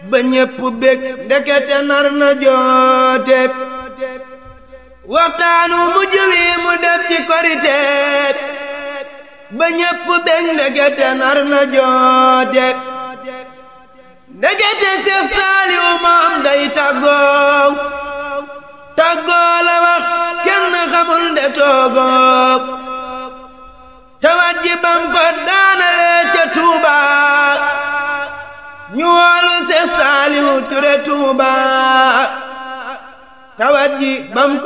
ba ñépp bég ndekete nar na joote waxtaanu mujj wi mu def ci korite ba ñépp bég ndekete nar na joote ndekete Seex Saaliw moom day tàggoo tàggoo la wax kenn xamul nde toogoo tawat ji bam ko daanale ca Tuuba ñu woolu Seex Saaliw Ture Tuuba tawat ji bam